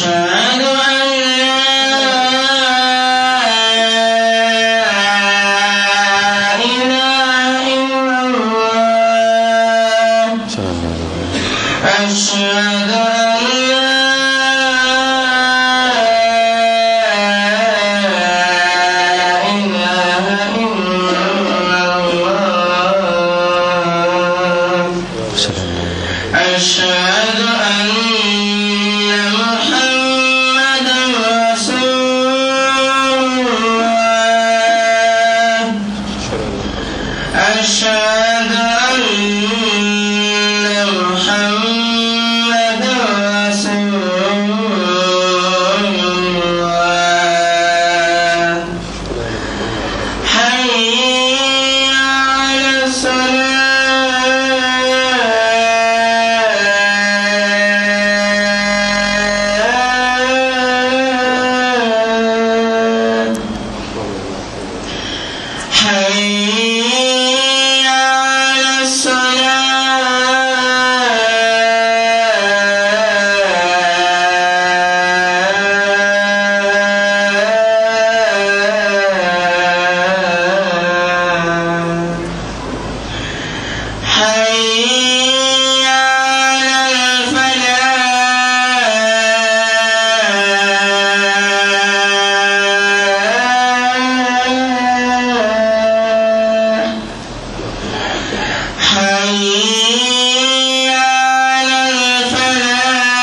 أشهد أن لا إله إلا الله أشهد أن لا إله إلا الله أشهد أن محمدا رسول الله أشهد أن محمدا رسول الله حي على الصلاة حي على الصلاة حي على الفلاح حي على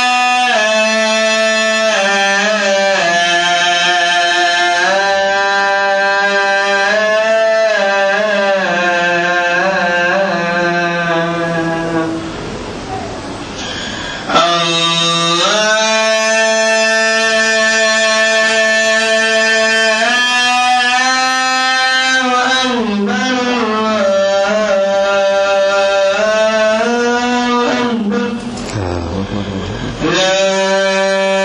الفلاح الله أكبر الله أكبر لا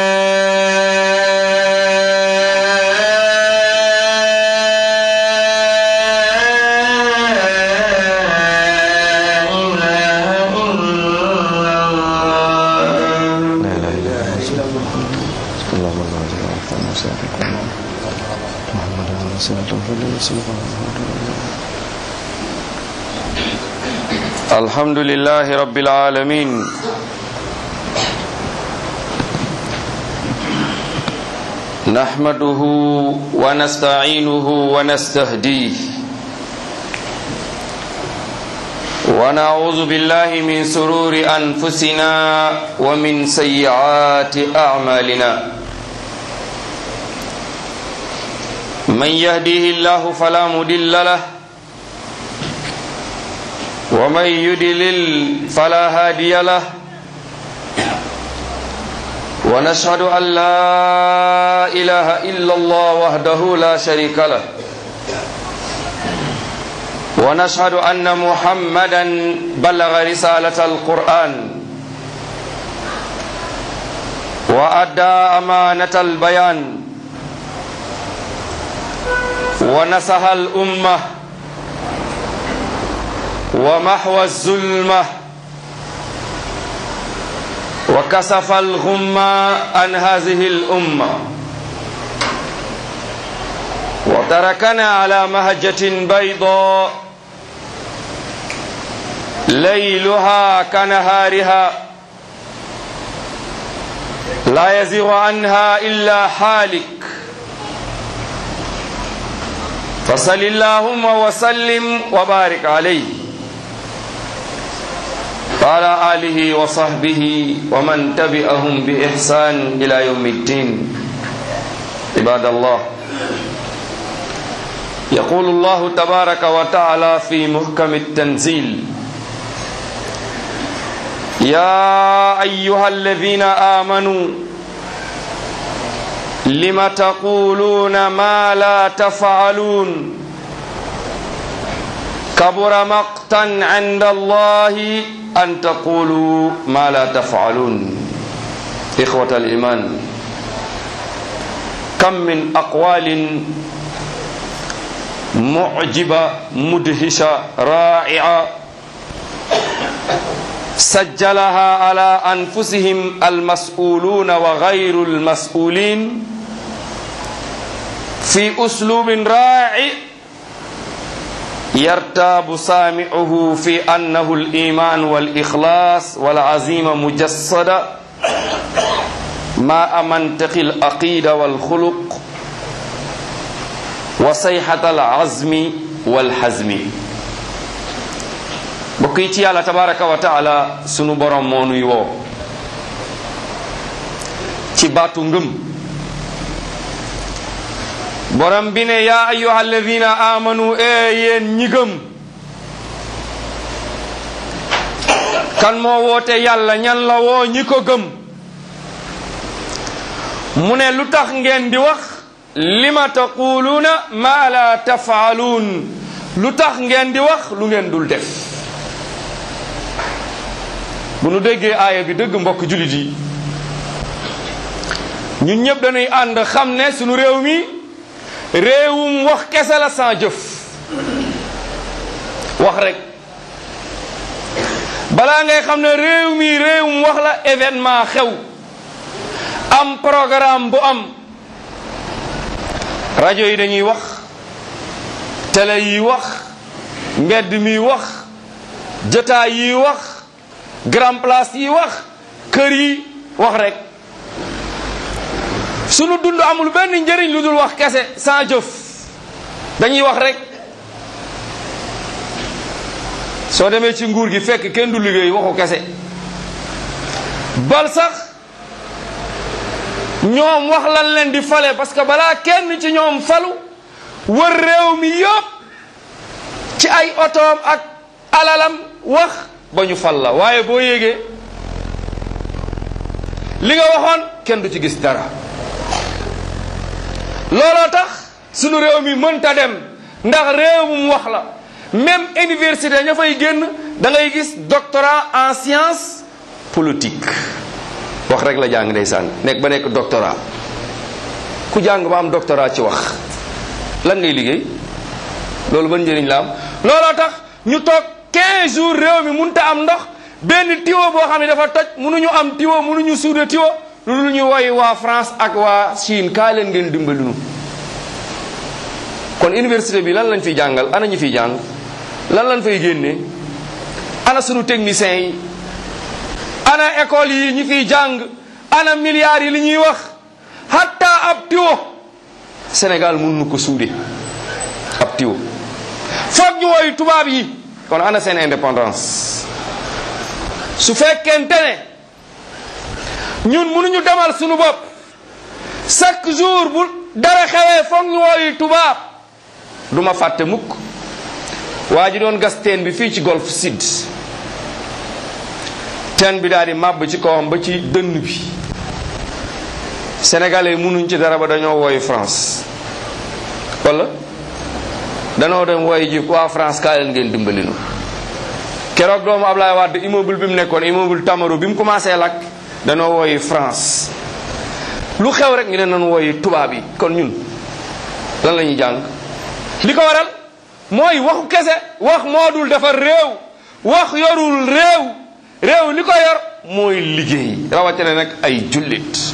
إله إلا الله لا اله الا الله اللهم صل على محمد وسلم محمد عليه الصلاه والسلام الحمد لله رب العالمين نحمده ونستعينه ونستهديه ونعوذ بالله من سرور أنفسنا ومن سيئات أعمالنا من يهديه الله فلا مضل له ومن يدلل فلا هادي له ونشهد أن لا إله إلا الله وحده لا شريك له ونشهد أن محمدا بلغ رسالة القرآن وأدى أمانة البيان ونصح الأمة ومحو الظلمة وكسف الغمة عن هذه الأمة وتركنا على مهجة بيضاء ليلها كنهارها لا يزيغ عنها إلا حالك فصل اللهم وسلم وبارك عليه وعلى آله وصحبه ومن تبعهم بإحسان إلى يوم الدين عباد الله يقول الله تبارك وتعالى في محكم التنزيل يا أيها الذين آمنوا لم تقولون ما لا تفعلون كبر مقتا عند الله أن تقولوا ما لا تفعلون إخوة الإيمان كم من أقوال معجبة مدهشة رائعة sajjalaha ala anfusihim almas'uluna wa ghayru almas'ulin fi uslubin ra'i يرتاب سامعه في أنه الإيمان والإخلاص والعزيمة مجسدة مع منطق العقيدة والخلق وصيحة العزم والحزم بقيتي الله تبارك وتعالى سنو برام مونو يو تباتو ngëm borom bi ne yaa ayyuha alladina amanu e yéen ñi gëm kan moo woote yàlla ñan la woo ñi ko gëm mu ne lu tax ngeen di wax lima taquluuna ma la tafaaluun lu tax ngeen di wax lu ngeen dul def bu nu déggee aaya bi dëgg mbokk jullit yi ñun ñëpp dañuy ànd xam ne sunu réew mi réewum wax kese la sans jëf wax rek balaa ngay xam ne réew mi réewum wax la événement xew am programme bu am rajo yi dañuy wax télé yi wax mbedd mi wax jotaay yi wax grand place yi wax kër yi wax rek sunu dund amul benn njëriñ lu dul wax kese sans jëf dañuy wax rek soo demee ci nguur gi fekk kenn du liggéey waxu kese bal sax ñoom wax lan leen di fale parce que balaa kenn ci ñoom falu wër réew mi yëpp ci ay otoom ak alalam wax ba ñu fal la waaye boo yégee li nga waxoon kenn du ci gis dara looloo tax sunu réew mi mënta dem ndax réewum wax la même université ña fay génn da ngay gis doctorat en science politique wax rek la jàng ndeysaan nekk ba nekk doctorat ku jàng ba am doctorat ci wax lan ngay liggéey loolu ban njëriñ la am looloo tax ñu toog 15 jours réew mi mënta am ndox benn tiwo boo xam ne dafa toj mënuñu am tiwo mënuñu suude tiwo lu ñu woy waa France ak waa Chine kaa leen ngeen dimbali nu kon université bi lan lañ fiy jàngal ana ñu fiy jàng lan lañ fay génne ana sunu techniciens yi ana école yi ñi fiy jàng ana milliards yi li ñuy wax hatta ab tiwo Sénégal mun nu ko suude ab tiwo foog ñu woy tubaab yi kon ana seen indépendance su fekkente ne ñun mënuñu demal sunu bopp chaque jour bu dara xewee foog ñu woy tubaab du ma fàtte mukk waa ji doon gas teen bi fii ci golf sud teen bi daal di màbb ci kawam ba ci dënn bi sénégalais mënuñ ci dara ba dañoo wooyu France wala danoo dem wooyu ji waa France kaa leen ngeen dimbali nu keroog doomu Ablaye Wade immeuble bi mu nekkoon immeuble Tamaro bi mu commencé lakk danoo wooyu France lu xew rek ñu ne nan wooyu tubaab yi kon ñun lan la ñuy jàng li ko waral mooy waxu kese wax moo dul defar réew wax yorul réew réew li ko yor mooy liggéey rawatina nag ay jullit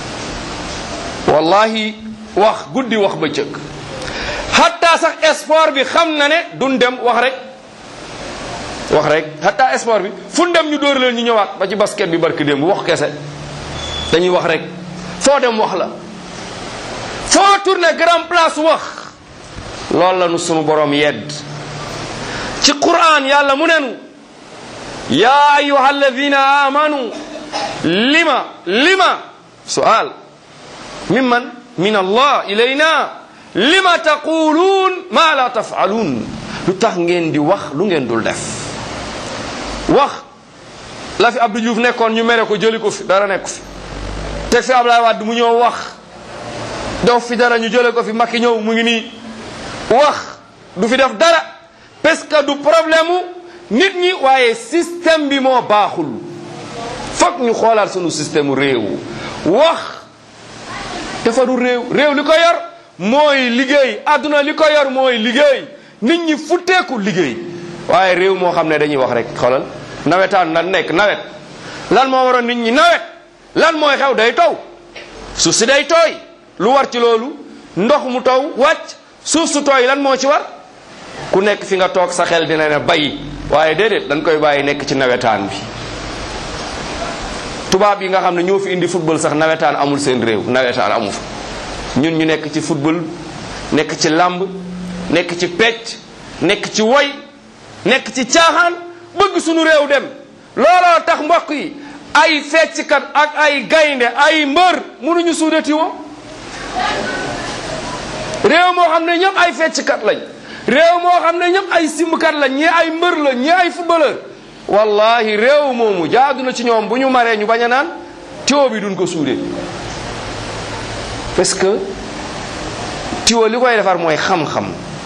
wallahi wax guddi wax bëccëg hatta sax sport bi xam na ne duñ dem wax rek wax rek hatta sport bi fu dem ñu dóor leen ñu ñëwaat ba ci basket bi barki démb wax kese dañuy wax rek foo dem wax la foo tourné grand place wax loolu la nu sunu borom yedd ci quran yàlla mu nenu yaa ayuha alladina amanu lima lima sual mimman min allah ilayna lima taquluun ma la tafaaluun lu tax ngeen di wax lu ngeen dul def wax la fi Abdou Diouf nekkoon ñu mere ko jëli ko fi dara nekku fi teg fi Ablaye Wade mu ñëw wax def fi dara ñu jële ko fi Macky ñëw mu ngi nii wax du fi def dara parce que du problème nit ñi waaye système bi moo baaxul foog ñu xoolaat sunu système réew wax defaru réew réew li ko yor mooy liggéey àdduna li ko yor mooy liggéey nit ñi futteeku liggéey waaye réew moo xam ne dañuy wax rek xoolal nawetaan lan nekk nawet lan moo waroon nit ñi nawet lan mooy xew day taw suuf si day tooy lu war ci loolu ndox mu taw wàcc suuf su tooy lan moo ci war ku nekk fi nga toog sa xel dina ne bay waaye déedéet dañ koy bàyyi nekk ci nawetaan bi tubaab yi nga xam ne ñoo fi indi football sax nawetaan amul seen réew nawetaan amu fa ñun ñu nekk ci football nekk ci làmb nekk ci pecc nekk ci woy nekk ci caaxaan bëgg sunu réew dem looloo tax mbokk yi ay fecckat ak ay gaynde ay mbër mënuñu suudati woo réew moo xam ne ñëpp ay fecckat lañ réew moo xam ne ñëpp ay simbkat lañ ñii ay mbër lañ ñii ay footballeur wallahi réew moomu jaadu na ci ñoom bu ñu maree ñu bañ a naan tiwo bi duñ ko suudee parce que tiwo li koy defar mooy xam-xam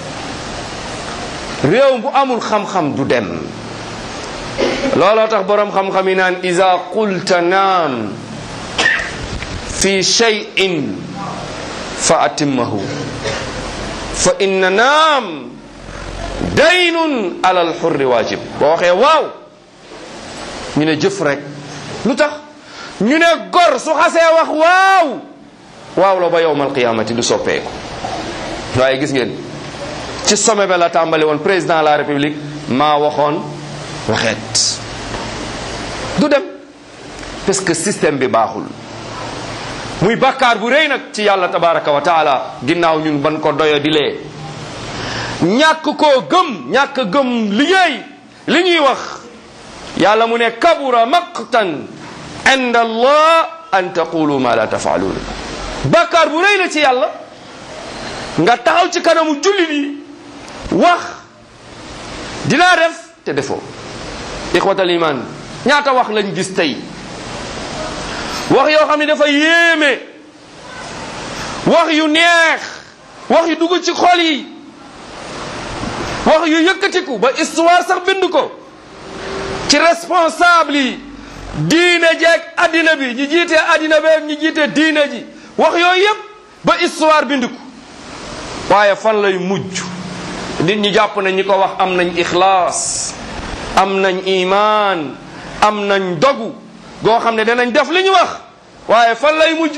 réew bu amul xam-xam du dem looloo tax boroom xam-xam yi naan iza qulta naam fi shay'in fa atimmahu fa inna naam daynun ala alxurri waajib boo waxee waaw ñu ne jëf rek lu tax ñu ne gor su xasee wax waaw waaw la ba yowmal qiyamati du soppeeku waaye gis ngeen ci sommet ba la tàmbali woon président de la république maa waxoon waxeet du dem parce que système bi baaxul muy bàkkaar bu rëy nag ci yàlla tabaraka wa taala ginnaaw ñun ban ko doyo di lee ñàkk koo gëm ñàkk gëm liggéey li ñuy wax yàlla mu ne kabura maqtan inda allah an taqulu ma la tafaaluun bàkkaar bu rëy la ci yàlla nga taxaw ci kanamu jullit yi wax dinaa def te defoo ixwatal iman ñaata wax lañ gis tey wax yoo xam ne dafa yéeme wax yu neex wax yu dugg ci xol yi wax yu yëkkatiku ba histoire sax bind ko ci responsable yi diine jeeg addina bi ñi jiite addina beeg ñi jiite diine ji wax yooyu yépp ba histoire bind ko waaye fan lay mujj nit ñi jàpp na ñi ko wax am nañ ixlaas am nañ imaan am nañ dogu goo xam ne danañ def li ñu wax waaye fan lay mujj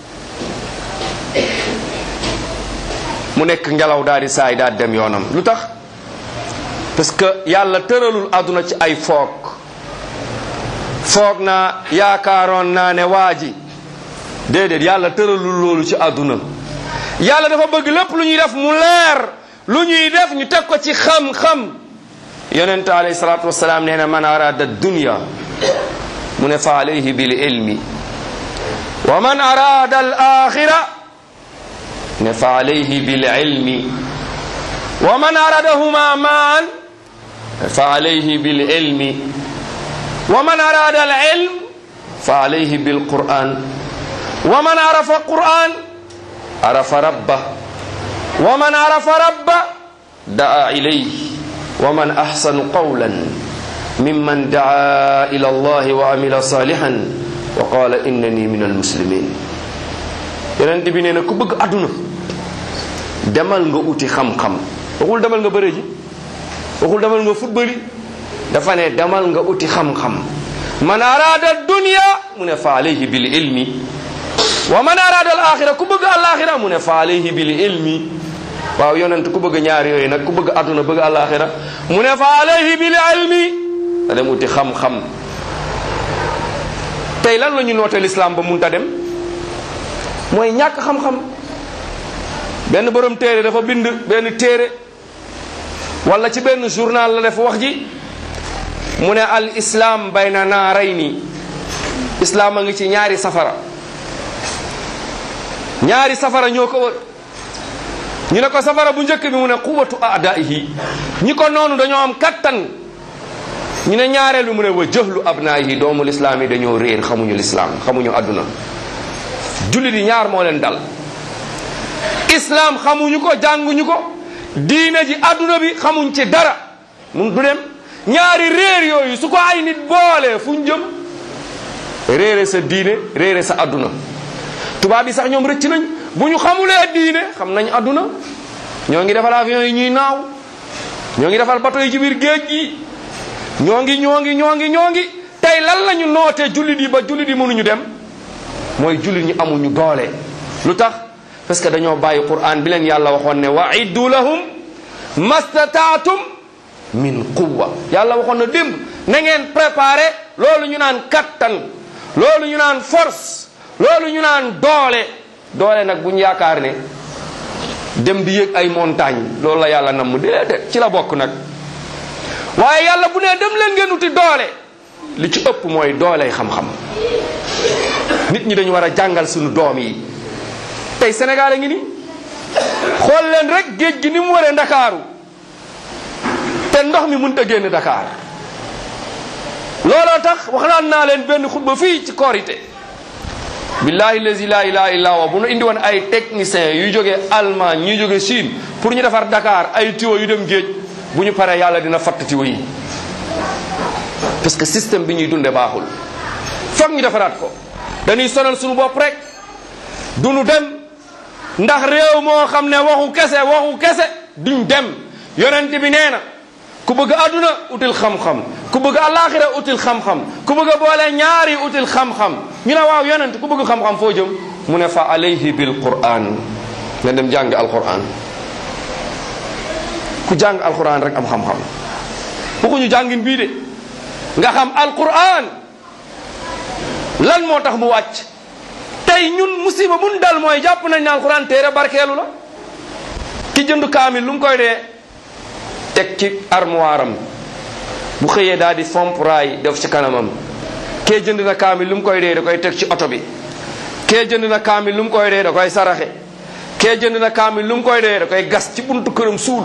mu nekk ngelaw daal di saay daal dem yoonam lu tax parce que yàlla tëralul àdduna ci ay foog foog naa yaakaaroon naa ne waa ji déedéet yàlla tëralul loolu ci àdduna yàlla dafa bëgg lépp lu ñuy def mu leer lu ñuy def ñu teg ko ci xam-xam yonent alayhi salaatu wasalaam nee na man arada dunya mu ne fa alayhi bil ilmi wa man arada al axira ne fa alayhi bil ilmi wa man aradahuma maan fa alayhi bil ilmi wa man arada al ilm fa alayhi bil quran wa man arafa quran arafa rabba wa man arafa rabba daa ilayhi wa man ahsanu qawlan mimman daa ila allahi wa amila salihan wa qala innani min almuslimin yonent bi nee na ku bëgg àdduna demal nga uti xam-xam waxul demal nga bëre ji waxul demal nga football dafa ne demal nga uti xam-xam man arada dunya mu ne fa alayhi bil ilmi wa man arada al axira ku bëgg al axira mu ne fa alayhi bil ilmi waaw yonent ku bëgg ñaar yooyu nag ku bëgg àdduna bëgg al axira mu ne fa alayhi bil ilmi da dem uti xam-xam tey lan la ñu noote l'islam ba munta dem mooy ñàkk xam-xam benn borom téere dafa bind benn téere wala ci benn journal la def wax ji mu ne al islam bayna naarayni islam a ngi ci ñaari safara ñaari safara ñoo ko wër ñu ne ko safara bu njëkk bi mu ne quwatu adaihi ñi ko noonu dañoo am kattan ñu ne ñaareel bi mu ne wa jëhlu abnaayihi doomu lislaam yi dañoo réer xamuñu lislaam xamuñu àdduna jullit yi ñaar moo leen dal islaam xamuñu ko jànguñu ko diine ji àdduna bi xamuñ ci dara mun du dem ñaari réer yooyu su ko ay nit boolee fuñ jëm réere sa diine réere sa àdduna tubaab yi sax ñoom rëcc nañ bu ñu xamulee diine xam nañ àdduna ñoo ngi defal avion yi ñuy naaw ñoo ngi defal bateau yi ci biir géej gi ñoo ngi ñoo ngi ñoo ngi ñoo ngi tey lan la ñu nootee jullit yi ba jullit yi mënuñu dem mooy jullit ñi amuñu doole lu tax parce que dañoo bàyyi quran bi leen yàlla waxoon ne wa iddu lahum mastataatum min quwa yàlla waxoon na démb na ngeen préparé loolu ñu naan kattan loolu ñu naan force loolu ñu naan doole doole nag bu ñu yaakaar ne dem di yéeg ay montagne loolu la yàlla namm déedéet ci la bokk nag waaye yàlla bu nee dem leen ngeen uti doole li ci ëpp mooy dooley xam-xam nit ñi dañu war a jàngal suñu doom yi tey Sénégal a ngi nii xool leen rek géej gi ni mu waree ndakaaru te ndox mi mënut a génn Dakar looloo tax wax naan naa leen benn xutba fii ci korité billahi lazi la ilaha illa huwa bu nu indi woon ay techniciens yu jógee Allemagne ñuy jógee Chine pour ñu defar Dakar ay tuyaux yu dem géej bu ñu paree yàlla dina fatt tuyaux yi parce que système bi ñuy dunde baaxul foog ñu defaraat ko dañuy sonal suñu bopp rek du nu dem ndax réew moo xam ne waxu kese waxu kese duñ dem yonent bi nee na ku bëgg àdduna util xam-xam ku bëgg alaxira util xam-xam ku bëgg a boole ñaari util xam-xam ñu ne waaw yonent ku bëgg xam-xam foo jëm mu ne fa alayhi bil quran nga dem jàng alquran ku jàng alquran rek am xam-xam waxuñu jàngin bii de nga xam alquran lan moo tax mu wàcc tey ñun musiba mun dal mooy jàpp nañ ne alquran téere barkeelu la ki jënd kaamil lu mu koy dee teg ci armoire am bu xëyee daal di fomp raay def ci kanamam kee jënd na kaamil lu mu koy dee da koy teg ci oto bi kee jënd na kaamil lu mu koy dee da koy saraxe kee jënd na kaamil lu mu koy dee da koy gas ci buntu këram suul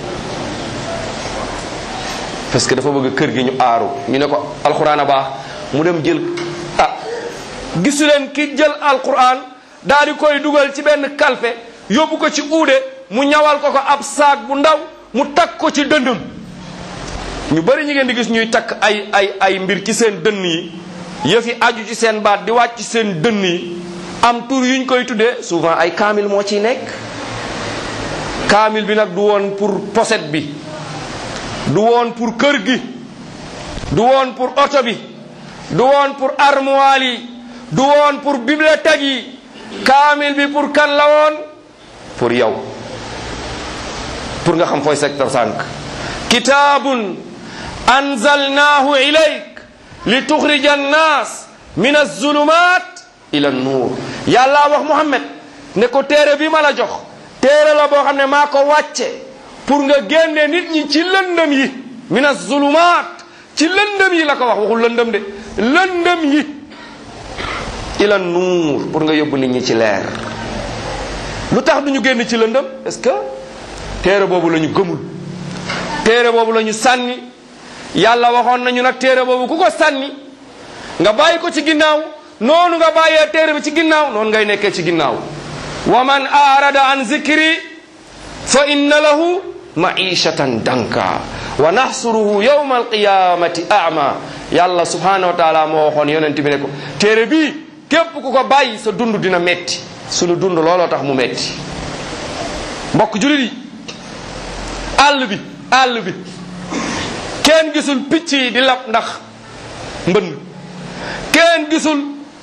parce que dafa bëgg kër gi ñu aaru ñu ne ko alxuraan a baax mu dem jël ah gisu leen ki jël alxuraan daal di koy dugal ci benn kalfe yóbbu ko ci uude mu ñawal ko ko ab saak bu ndaw mu takk ko ci dëndëm ñu bari ñi ngeen di gis ñuy takk ay ay ay mbir ci seen dënn yi yëf yi aju ci seen baat di wàcc ci seen dënn yi am tur yuñ koy tuddee souvent ay kaamil moo ciy nekk kaamil bi nag du woon pour poset bi du woon pour kër gi du woon pour oto bi du woon pour armoire yi du woon pour bibliothèque yi kaamil bi pour kan la woon pour yow pour nga xam fooy secteur sànq kitaabun anzalnaahu ilayk li tuxrija annaas min azulumat ila nuur yàlla wax muhammad ne ko téere bi ma la jox téere la boo xam ne maa ko wàcce pour nga génne nit ñi ci lëndëm yi min azulumat ci lëndëm yi la ko wax waxul lëndëm de lëndëm yi ila nuur pour nga yóbbu nit ñi ci leer lu tax du ñu génn ci lëndëm est-ce que téere boobu la ñu gëmul téere boobu la ñu sànni yàlla waxoon nañu nag téere boobu ku ko sànni nga bàyyi ko ci ginnaaw noonu nga bàyyee téere bi ci ginnaaw noonu ngay nekkee ci ginnaaw wa man arada an zikri fa inna lahu maishatan danka wa nahsuruhu yawma alqiyamati ama yàlla subhanahu wa taala moo waxoon yonent bi ne ko téere bii képp ku ko bàyyi sa dund dina metti sunu dund looloo tax mu metti mbokk julit yi àll bi àll bi kenn gisul picc yi di lab ndax mbënn kenn gisul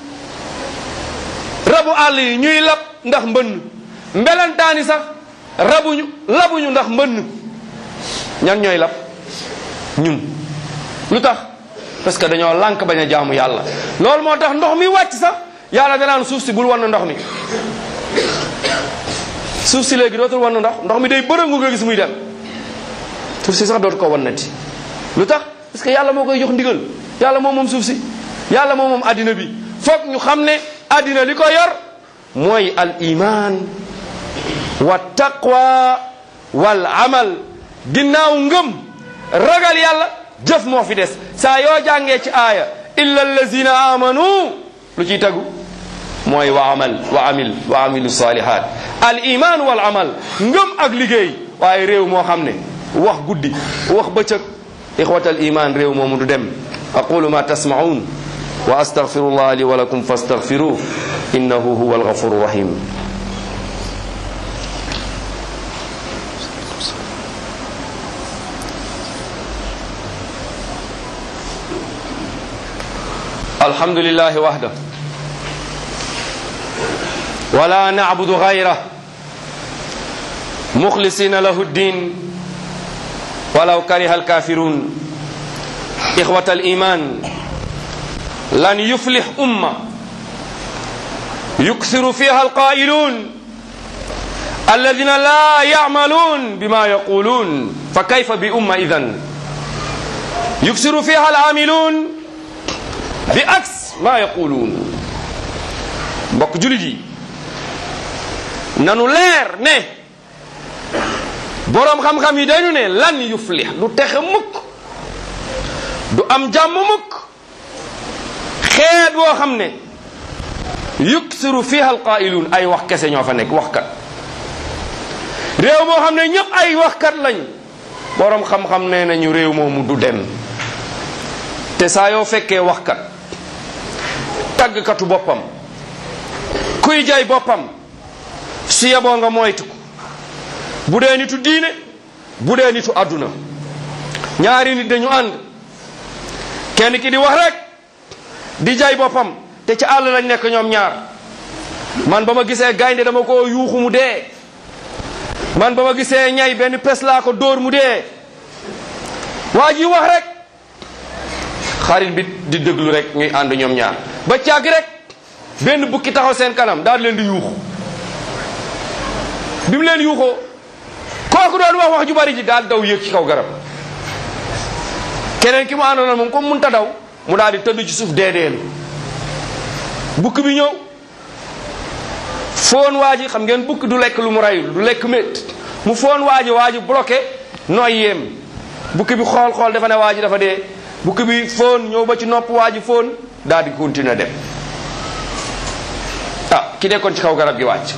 rabu àll yi ñuy lab ndax mbënn mbelantaani sax rabuñu labuñu ndax mbënn ñan ñooy lab ñun lu tax parce que dañoo lànk bañ a jaamu yàlla loolu moo tax ndox mi wàcc sax yàlla danaan suuf si bul wan ndox mi suuf si léegi dootul wan ndox ndox mi day bërëngu nga gis muy dem suuf si sax dootu ko wannati lu tax parce que yàlla moo koy jox ndigal yàlla moom moom suuf si yàlla moom moom addina bi foog ñu xam ne addina li ko yor mooy al iman wa taqwa wal amal ginnaaw ngëm ragal yàlla jëf moo fi des saa yoo jàngee ci aaya illa allazina amanu lu ciy tegu mooy wa amal wa amil wa amilu salihat al iman wal amal ngëm ak liggéey waaye réew moo xam ne wax guddi wax bëccëg ixwat al iman réew moomu du dem aqulu ma tasmaun wa astaghfirullah li wa lakum fastaghfiruh innahu huwa alghafuru rahim الحمد لله وحده ولا نعبد غيره مخلصين له الدين ولو كره الكافرون إخوة الإيمان لن يفلح أمة يكثر فيها القائلون الذين لا يعملون بما يقولون فكيف بأمة إذن يكثر فيها العاملون بعكس ما يقولون mbokk julit yi nanu leer ne boroom xam-xam yi dañu ne lan yuflix du texe mukk du am jàmm mukk xeet woo xam ne yuksiru fiha alqaa'iluun ay wax kese ñoo fa nekk waxkat réew moo xam ne ñëpp ay waxkat lañ boroom xam-xam nee nañu réew moomu du dem te saa yoo fekkee waxkat tàggkatu boppam kuy jay boppam su yeboo nga moytu ko bu dee nitu diine bu dee nitu àdduna ñaari nit dañu ànd kenn ki di wax rek di jay boppam te ci àll lañ nekk ñoom ñaar man ba ma gisee gaynde dama ko yuuxu mu dee man ba ma gisee ñay benn pes laa ko dóor mu dee waa ji wax rek xarit bi di déglu rek ñuy ànd ñoom ñaar ba càgg rek benn bukki taxaw seen kanam daal di leen di yuuxu bi mu leen yuuxoo kooku doon wax wax ju bari ji daal daw yéeg ci kaw garab keneen ki mu àndoon moom comme munta daw mu daal di tëdd ci suuf deedeelu bukki bi ñëw foon waa ji xam ngeen bukki du lekk lu mu rayul du lekk mét mu foon waa ji waa ji bloqué nooy yéem bukki bi xool xool dafa ne waa ji dafa dee bukki bi foon ñëw ba ci nopp waa ji foon daal di continuer dem ah ki nekkoon ci kaw garab gi wàcc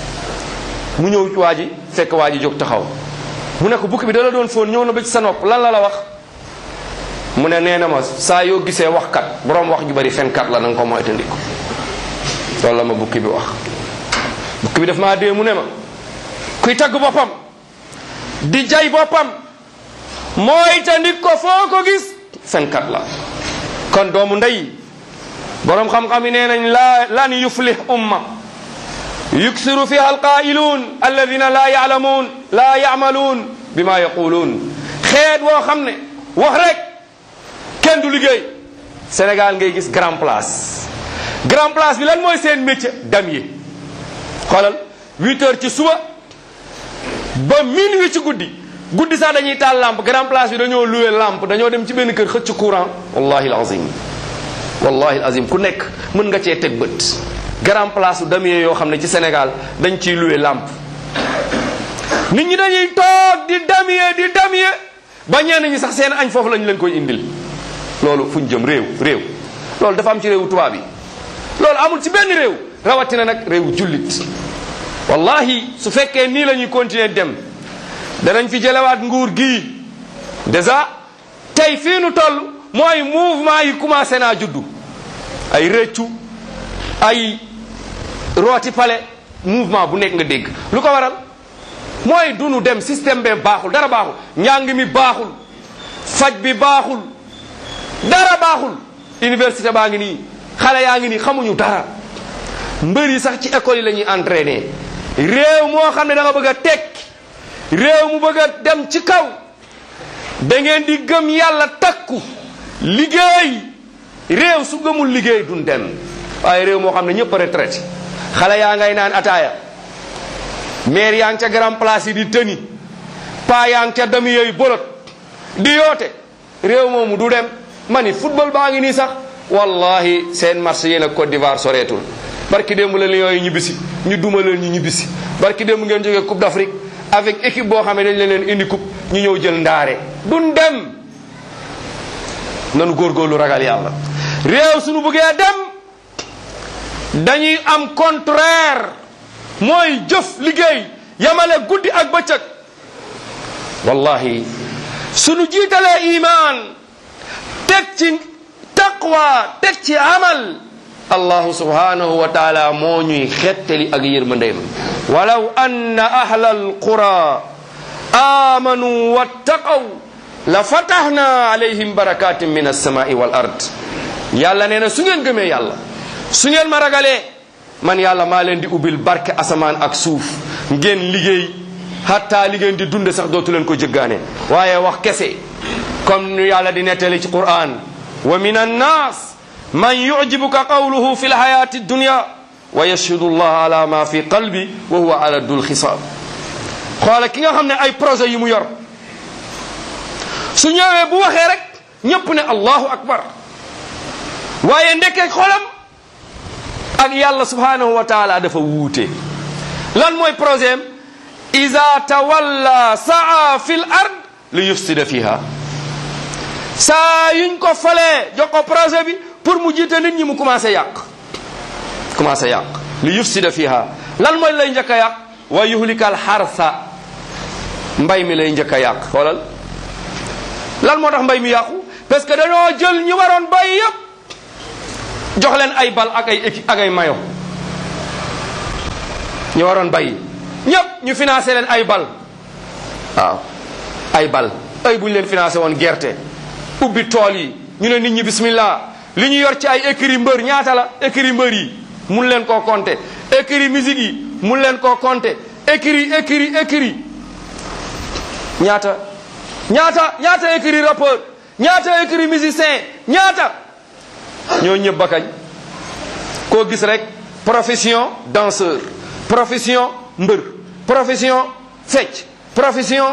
mu ñëw ci waa ji fekk waa ji jóg taxaw mu ne ko bukki bi da la doon foon ñëw na ba ci sa nopp lan la la wax mu ne nee na ma saa yoo gisee waxkat boroom wax ju bari fenkat la na nga ko moytandiku loolu la ma bukki bi wax bukki bi daf maa dee mu ne ma kuy tagg boppam di jay boppam moytandik ko foo ko gis fenkat la kon doomu ndey boroom xam-xam yi nee nañ la lan yuflih umma yuksiru fiha alqaa'iluun alladina laa yaalamuun laa yaamaluun bima yaquluun xeet woo xam ne wax rek kenn du liggéey Sénégal ngay gis grand place grand place bi lan mooy seen métier damier xoolal huit heures ci suba ba minuit ci guddi guddi sax dañuy taal lampe grand place bi dañoo loué lampe dañoo dem ci benn kër xëcc courant wallahi alazim wallahi alazim ku nekk mën nga cee teg bët grand place u damier yoo xam ne ci Sénégal dañ ciy loué lampe nit ñi dañuy toog di damier di damier ba ñenn ñi sax seen añ foofu lañ leen koy indil loolu fu ñu jëm réew réew loolu dafa am ci réewu tubaab yi loolu amul ci benn réew rawatina nag réewu jullit wallahi su fekkee nii la ñuy continuer dem danañ fi jëlewaat nguur gii déjà tey fii nu toll mooy mouvement yi commencé naa juddu ay rëccu ay rooti pale mouvement bu nekk nga dégg lu ko waral mooy du nu dem système bee baaxul dara baaxul njàng mi baaxul faj bi baaxul dara baaxul université baa ngi nii xale yaa ngi nii xamuñu dara mbër yi sax ci école yi la ñuy entraîner réew moo xam ne da nga bëgg a tekki réew mu bëgg a dem ci kaw da ngeen di gëm yàlla takku liggéey réew su gëmul liggéey duñ dem waaye réew moo xam ne ñëpp a retraité xale yaa ngay naan ataaya maire yaa ngi ca grand place yi di tëni paa yaa ngi ca dami yooyu bolot di yoote réew moomu du dem ma ni football baa ngi nii sax wallahi seen match yéen ak Côte d'Ivoire soreetul barki démb la Lions yi ñibbisi ñu duma leen ñu ñibbisi barki démb ngeen jógee Coupe d'Afrique avec équipe boo xam ne dañ leen indi coupe ñu ñëw jël ndaare duñ dem nanu góorgóorlu ragal yàlla réew suñu bëggee dem dañuy am contraire mooy jëf liggéey yamale guddi ak bëccëg wallahi suñu jiitalee iman teg ci taqwa teg ci amal allahu subhanahu wa taala moo ñuy xettali ak yërmandeem walaw anna ahla alqura amanu wattaqaw la fatahna alayhim barakatin min alsamai wal ard yàlla nee na su ngeen gëmee yàlla su ngeen ma ragalee man yàlla maa leen di ubbil barke asamaan ak suuf ngeen liggéey hatta li ngeen di dunde sax dootu leen ko jëggaane waaye wax kese comme nu yàlla di nettali ci quran wa min annas man yujibuka qawluhu fi lhayati dunya wa yashhadu allah ala ma fi qalbi wa huwa ala dul xisaab xoola ki nga xam ne ay projet yi mu yor su ñëwee bu waxee rek ñépp ne allahu akbar waaye ndekkee xolam ak yàlla subhanahu wa taala dafa wuute lan mooy projet am ida tawalla saa fi l ard li yufsida fiha saa yuñ ko falee jox ko projet bi pour mu jiite nit ñi mu commencé yàq commencé yàq li yufsida fiha lan mooy lay njëkk a yàq wa yuhlikal xarsa mbay mi lay njëkk a yàq xoolal lan moo tax mbay mi yàqu parce que dañoo jël ñi waroon bay yépp jox leen ay bal ak ay équipe ak ay mayo ñu waroon bay ñépp ñu financé leen ay bal waaw ay bal ay bu ñu leen financé woon gerte ubbi tool yi ñu ne nit ñi bismillah li ñu yor ci ay écrit mbër ñaata la écrit mbër yi mun leen koo compter écrit musique yi mun leen koo compter écrit écrit écrit ñaata ñaata ñaata écrit rappeur ñaata écrit musicien ñaata ñoo ñëpp ba kañ koo gis rek profession danseur profession mbër profession fecc profession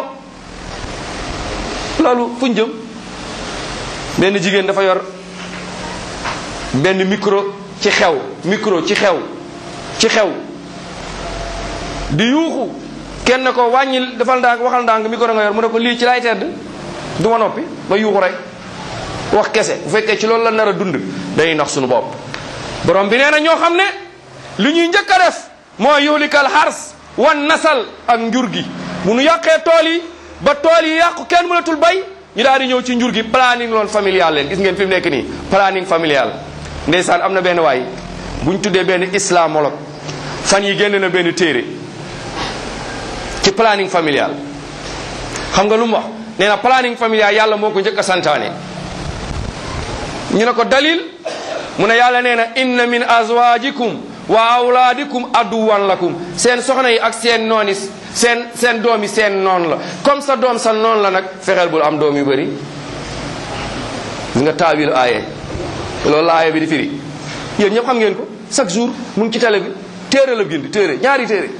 loolu fu ñu jëm benn jigéen dafa yor benn micro ci xew micro ci xew ci xew di yuuxu kenn ko wàññil defal ndànk waxal ndànk micro nga yor mu ne ko lii ci lay tedd du ma noppi ba yuuxu rek wax kese bu fekkee ci loolu la nar a dund day nax suñu bopp borom bi nee na ñoo xam ne li ñuy njëkk a def mooy yuhlikal xars wan nasal ak njur gi bu nu yàqee tool yi ba tool yi yàqu kenn mënatul bay ñu daal di ñëw ci njur gi planning loon familial leen gis ngeen fi mu nekk nii planning familial ndeysaan am na benn waay bu ñu tuddee benn islamologue fan yi génn na benn téere ci planning familial xam nga lu mu wax nee na planning familial yàlla moo ko njëkk a santaane ñu ne ko dalil mu ne yàlla nee na inna min azwajikum wa awlaadikum aduwan lakum seen soxna yi ak seen noon yi seen seen doom yi seen noon la comme sa doom sa noon la nag fexeel bul am doom yu bëri gis nga taawil aaye loolu la aaye bi di firi yéen ñëpp xam ngeen ko chaque jour mu ngi ci télé bi téere la bind téere ñaari téere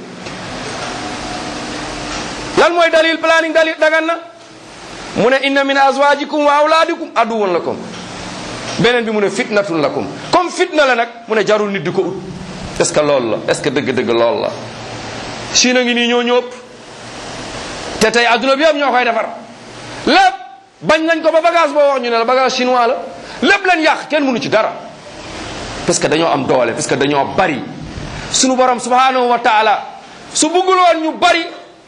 lan mooy dalil planning dalil dagan na mu ne inna min azwajikum wa awlaadikum aduwan lakum beneen bi mu ne fitnatun lakum comme fitna la nag mu ne jarul nit di ko ut est ce que loolu la est ce que dëgg-dëgg loolu la Chine a ngi nii ñoo ñëpp te tey adduna bi yëpp ñoo koy defar lépp bañ nañ ko ba bagage boo wax ñu ne la bagage chinois la lépp leen yàq kenn mënu ci dara parce que dañoo am doole parce que dañoo bari sunu borom subhanahu wa taala su bëggul woon ñu bari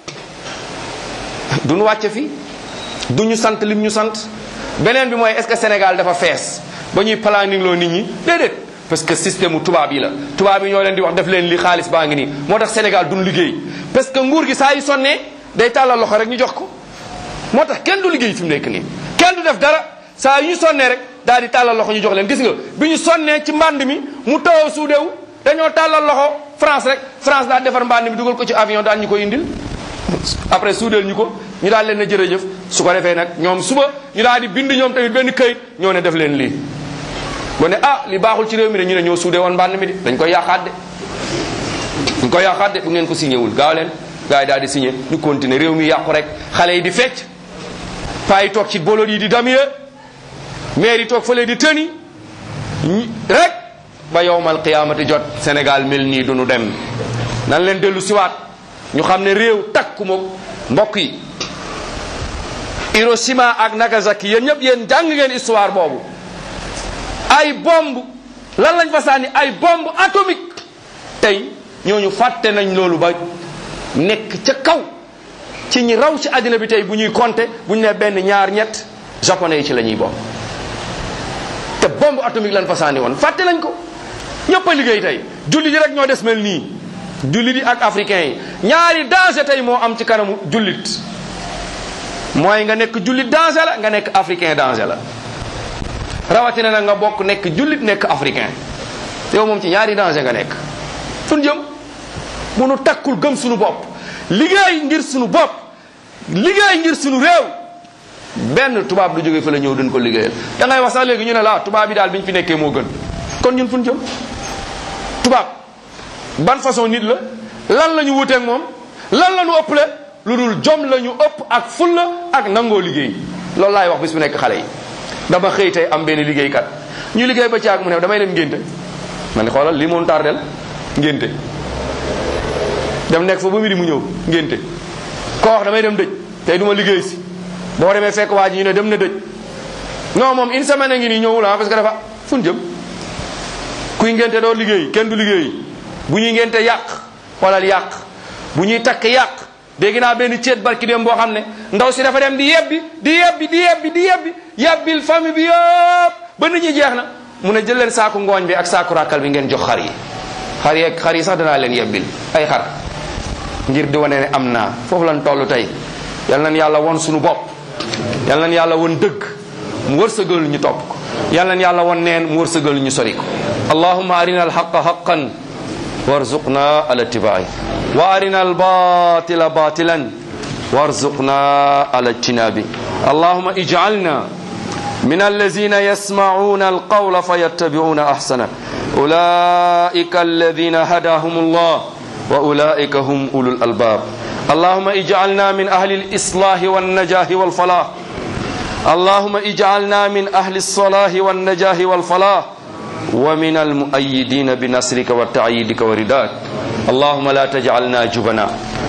duñu wàcce fi du ñu sant lim ñu sant beneen bi mooy est ce que Sénégal dafa fees ba ñuy planning loo nit ñi déedéet parce que système mu tubaab yi la tubaab yi ñoo leen di wax def leen li xaalis baa ngi nii moo tax Sénégal duñ liggéey parce que nguur gi saa yu sonnee day tàllal loxo rek ñu jox ko moo tax kenn du liggéey fi mu nekk nii kenn du def dara saa yu ñu sonnee rek daal di tàllal loxo ñu jox leen gis nga bi ñu sonnee ci mbànd mi mu taw suudewu dañoo tàllal loxo France rek France daal defar mbànd mi dugal ko ci avion daal ñu ko indil après suudeel ñu ko ñu daal leen na jërëjëf su ko defee nag ñoom suba ñu daal di bind ñoom tamit benn këyit ñoo ne def leen lii bu ne ah li baaxul ci réew mi de ñu ne ñoo suudee woon mbànd mi de dañ koy yàqaat de dañ koy yàqaat de bu ngeen ko signé wul gaaw leen gars yi daal di signé ñu continuer réew mi yàqu rek xale yi di fecc paa yi toog ci bolot yi di damier maire yi toog fële di tëni rek ba yowmal qiyaamati jot Sénégal mel nii du nu dem nan leen dellu siwaat ñu xam ne réew takku ma mbokk yi Hiroshima ak Nagasaki yéen ñëpp yéen jàng ngeen histoire boobu ay bomb lan lañ fa sànni ay bombe atomique tey ñooñu fàtte nañ loolu ba nekk ca kaw ci ñi raw ci àddina bi tey bu ñuy compter bu ñu ne benn ñaar ñett japonais yi ci la ñuy bokk te bombe atomique lañ fa sànni woon fàtte nañ ko ñëpp a liggéey tey julli yi rek ñoo des mel nii jullit yi ak africain yi ñaari danger tey moo am ci kanamu jullit mooy nga nekk jullit danger la nga nekk africain danger la rawatina na nga bokk nekk jullit nekk africain yow moom ci ñaari danger nga nekk fun jëm bu nu takkul gëm sunu bopp liggéey ngir sunu bopp liggéey ngir sunu réew benn tubaab du jóge fa la ñëw duñ ko liggéeyal da ngay wax sax léegi ñu ne la tubaab yi daal bi ñu fi nekkee moo gën kon ñun fun jëm tubaab ban façon nit la lan la ñu wuteeg moom lan la ñu ëpple lu dul jom la ñu ëpp ak fulla ak nangoo liggéey loolu laay wax bis bu nekk xale yi dama xëy tey am benn liggéeykat ñu liggéey ba ci ak mu ne damay dem ngénte man ni xoolal li moon tardel ngénte dem nekk fa ba midi mu ñëw ngénte koo wax damay dem dëj tey du ma liggéey si boo demee fekk waa ji ñu ne dem na dëj non moom une semaine a ngi nii ñëwul ah parce que dafa fun jëm kuy ngénte doo liggéey kenn du liggéey bu ñuy ngénte yàq xoolal yàq bu ñuy takk yàq dégg naa benn ceet barki dem boo xam ne ndaw si dafa dem di yebbi di yebbi di yebbi di yebbi yebbil famille bi yëpp ba nit ñi jeex na mu ne jël leen saaku ngooñ bi ak saaku ràkkal bi ngeen jox xar yi xar yi xar yi sax danaa leen yebbil ay xar ngir di wane ne am naa foofu lan toll tey yal nañ yàlla won suñu bopp yal nañ yàlla won dëgg mu wërsëgal ñu topp ko yal nañ yàlla won neen mu wërsëgal ñu sori ko allahumma arina alhaqa haqan warzuqna ala tibai wa arina albatila batilan warzuqna ala ijtinabi allahumma ij'alna من الذين يسمعون القول فيتبعون احسنه اولئك الذين هداهم الله واولئك هم اولو الالباب اللهم اجعلنا من اهل الاصلاح والنجاه والفلاح اللهم اجعلنا من اهل الصلاح والنجاه والفلاح ومن المؤيدين بنصرك وتعييدك ورداك اللهم لا تجعلنا جبنا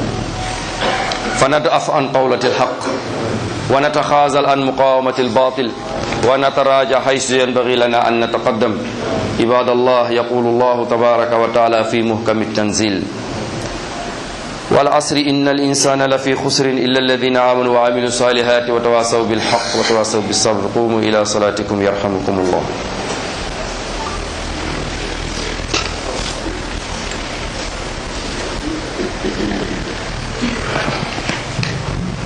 فندأف عن قولة الحق ونتخاذل عن مقاومة الباطل ونتراجع حيث ينبغي لنا أن نتقدم عباد الله يقول الله تبارك وتعالى في محكم التنزيل والعصر إن الإنسان لفي خسر إلا الذين آمنوا وعملوا الصالحات وتواصوا بالحق وتواصوا بالصبر قوموا إلى صلاتكم يرحمكم الله